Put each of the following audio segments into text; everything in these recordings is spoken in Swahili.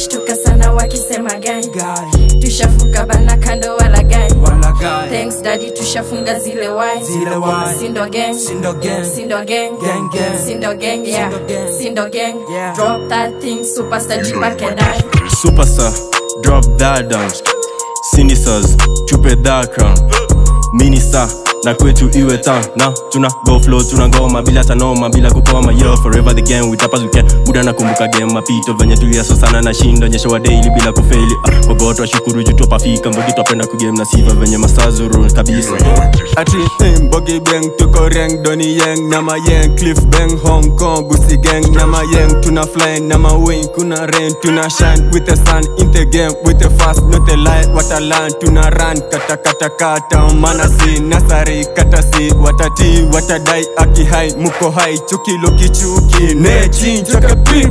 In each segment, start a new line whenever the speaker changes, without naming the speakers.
wanashtuka sana wakisema gai
Guy,
tushafuka bana kando wala gai
wala guy.
thanks daddy tushafunga zile wai
Zile wai.
sindo gang
Sindo gang.
sindo gang
Gang, gang.
sindo gang yeah
Sindo gang.
sindo gang
Yeah.
drop that thing superstar jipake dai
Superstar, drop that down. Sinisas, tupe that crown. Minister, na kwetu iwe town na tuna go flow tuna ngoma bila tanoma bila kukoma yo forever the game we tap as we can buda nakumbuka game mapito venye tuliaso sana na shindo nyesha wa daily bila kufeli ah, wagoto washukuru juu tupafika mbogi twapenda kugame na siva venye masazuru kabisa
Ati eh, Bogi Bang tuko Reng Donny Yang Nama Yang Cliff Bang Hong Kong Gucci Gang Nama Yang tuna fly Nama wing kuna rain tuna shine with the sun in the game with the fast not the light what I learn tuna run kata kata kata mana si nasari kata si watati watadai aki hai muko hai chuki loki chuki ne chinja ka pip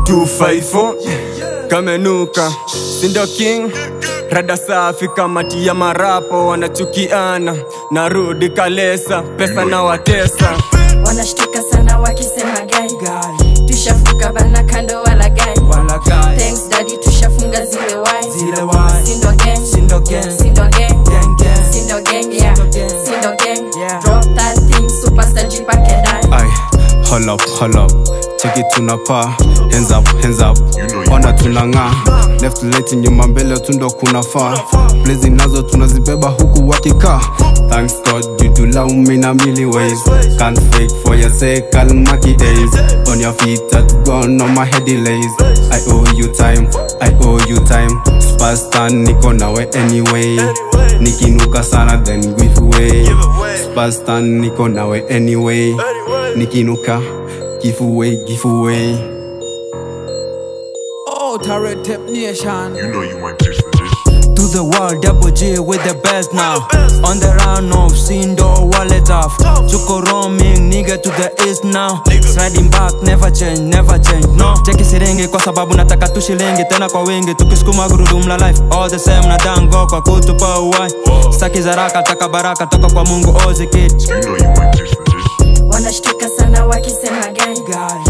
254 kamenuka sindo king rada safi kamati ya marapo wanachukiana narudi kalesa pesa na watesa
wanashtuka sana wakisema gai
Guy,
tushafuka bana kando wala gai
wala guy.
thanks daddy tushafunga zile wai
Zile wai.
sindo gang
Sindo gang.
sindo gang
Gang, gang.
sindo gang yeah
Sindo gang.
sindo gang
Yeah.
drop that thing superstar jipake dai
Ay, hold up, hold up. Take it tunapa, hands up, hands up. Ona tunang'aa, left right nyuma mbele tundo kuna faa. Blazing nazo tunazibeba huku wakikaa. Thanks God you do love me in a million ways. Can't fake for your sake, Almighty days. On your feet that gone on my head delays. I owe you time, I owe you time. Superstar niko nawe anyway. Nikinuka sana then give away. Superstar niko nawe anyway. Nikinuka, give away, give away.
Oh, Tarot Tip Nation.
You know you want this for this.
To the world, double G with the best now. On the round of Sindo wallet off. Chuko roaming, nigga to the east now. Sliding back, never change, never change, no. Cheki siringi kwa sababu nataka tu shilingi tena kwa wingi. Tukisukuma gurudumu la life, all the same na dango kwa kutupa uwai. Saki zaraka, taka baraka toka kwa Mungu ozi kid.
You know you want this for this.
wanashtuka sana wakisema gai
Guy,